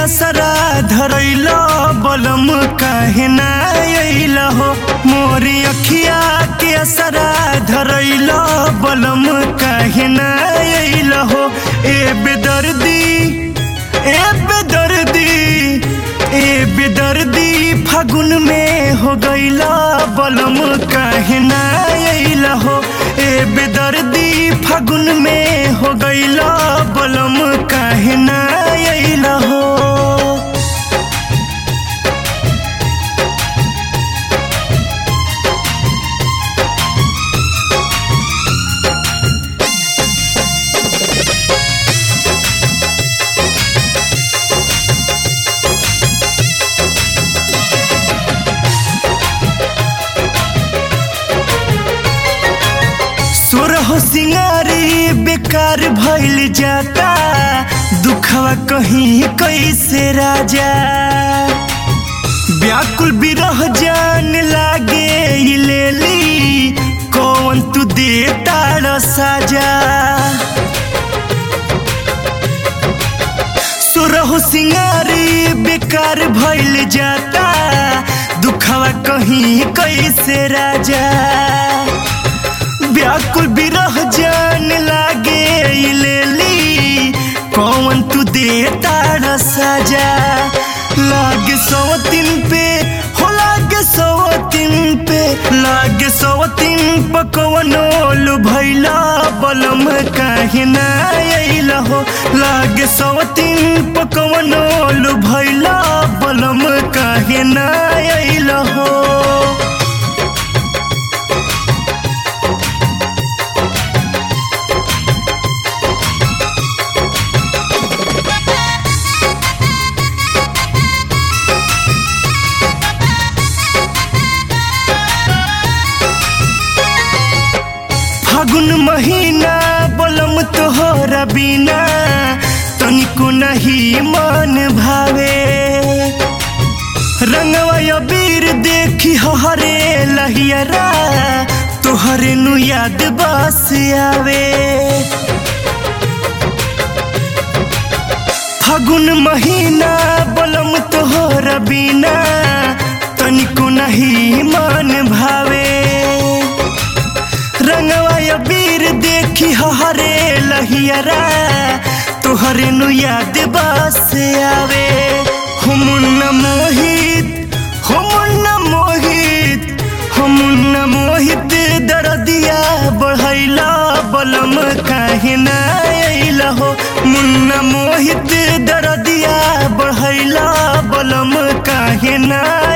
असरा धरैल बलम काहे ना अइल हो मोरी अखिया के असरा धरैल बलम काहे ना अइल हो ए बेदर्दी ए बेदर्दी ए बेदर्दी फागुन में हो गईला बलम काहे ना अइल हो ए बेदर्दी फागुन में हो गईला बलम काहे ना अइल हो सोरह सिंगारी बेकार भइल जाता दुखवा कहीं कैसे राजा व्याकुल बिरह जान लागे ई लेली कौन तू देता र साजा सोरह सिंगारी बेकार भइल जाता दुखवा कहीं कैसे राजा व्याकुल बिरह जान लागे ई लेली कौन तू देता र साजा लागे सौ दिन पे हो लागे सौ दिन पे लागे सौ दिन पकवनो भैला बलम काहे ना अइल हो लागे सौ दिन पकवनो भैला बलम काहे ना अइल हो फागुन महीना बलम तोहरा बिना तनिको नहीं मन भावे रंगवा अबीर देखी हरे लहियरा तोहरे नु याद बस आवे फागुन महीना बलम तोहरा बिना तनिको नहीं मन भावे रंगवा अबीर देखी हरे लहियरा तोहरे नु याद बस आवे हुमुन्ना मोहित हुमुन्ना मोहित हुमुन्ना मोहित दरदिया बढ़ैला बलम काहे ना अइल हो मुन्ना मोहित दरदिया बढ़ैला बलम काहे ना